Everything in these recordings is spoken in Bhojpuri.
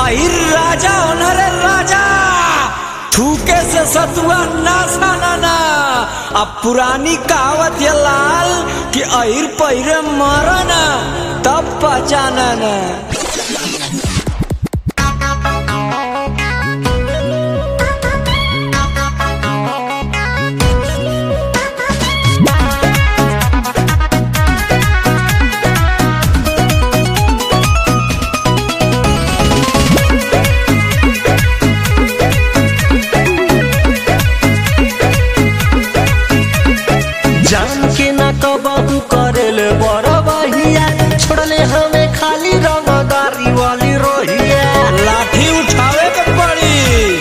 आहिर राजा ओनरे राजा थूके से सतुआ ना साना अब पुरानी कहावत ये लाल कि अहिर पहिरे मरना तब पहचाना ना जान के ना कबहू करेले बड़ बहिया छोड़ले हमें खाली रंगदारी वाली रोहिया लाठी उठावे के पड़ी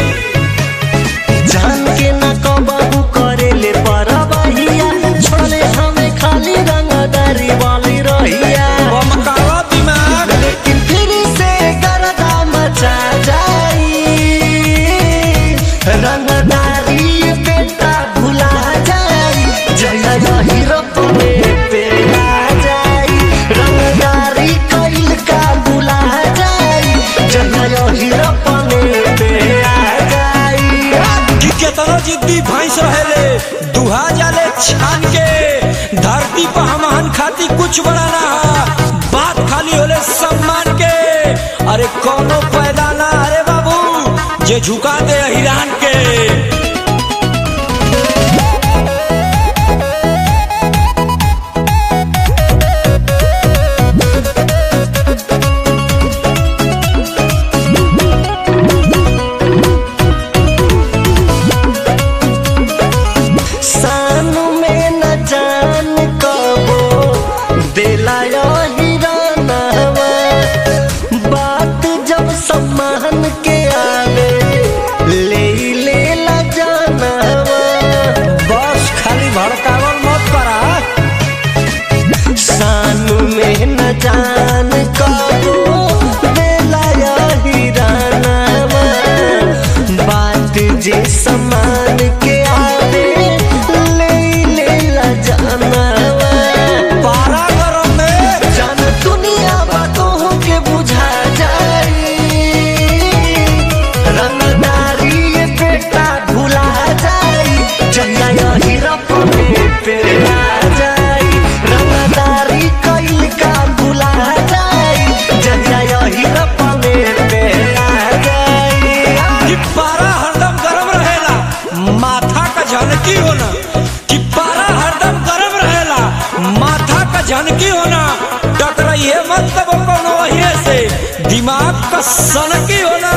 जान के ना कबहू करेले बड़ बहिया छोड़ले हमें खाली रंगदारी वाली रोहिया बमकावा दिमाग लेकिन फिर से गर्दा मचा जाई रंगदारी बेटा भुला जाई जया यही रपने पे आ जाई रंगदारी कइल का भुला जाई जया यही रपने पे आ जाई कि केतनो जिद्दी भैंस रहेले दुहा जाले छान के धरती पर हमहन खाती कुछ बड़ा ना हा। बात खाली होले सम्मान के अरे कोनो पैदा ना अरे बाबू जे झुका दे हिरान के सानु में न जान कबो दिला हिरानवा बात जब सम्मान के आवे ले ले ला जानवा बस खाली भड़कावल मत करा सानु में न जान कबो दिला हिरानवा बात जे सम्मान के आवे ले ले ला जानवा पारा गरम में जान दुनिया बातों के बुझा जाई रंगदारी ये बेटा भुला जाई जहिया यही रपने पे आ जाई रंगदारी कइल का भुला जाई जहिया यही रपने पे आ जाई कि पारा हरदम गरम रहेला माथा का झनकी होना कि पारा हरदम गरम रहेला माथा का झनकी होना टकराइए मत तब कोनो वही से दिमाग का सनकी होना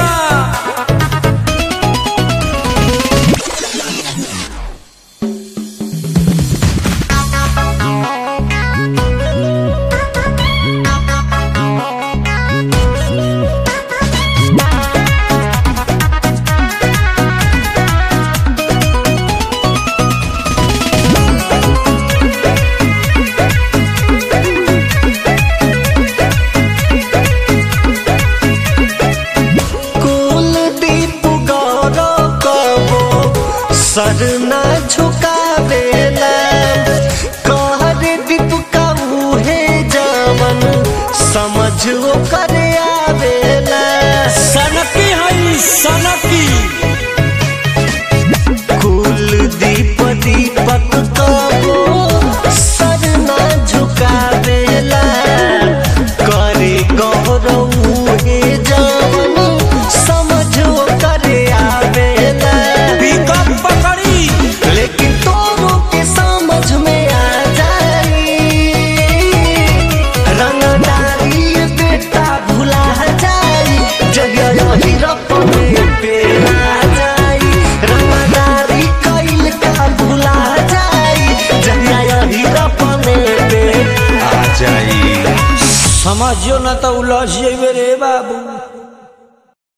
कुलदीप गौरव कबो सर न झुकावेला कहर दीप का मुहे जवन समझ कर आवेला सनकी है सनकी कुलदीप दीपक कबो सर न झुकावेला करे गौरव मुहे जवन समझ कर आवेला पिकअप पकड़ी लेकिन तोरों के समझ में आ जाई रंगदारी ये बेटा भुला जाई जगह यही रपने पे आ जाई रंगदारी कइल का भुला जाई जगह यही रपने पे आ जाई समझियो ना तो उलझ जेबे रे बाबू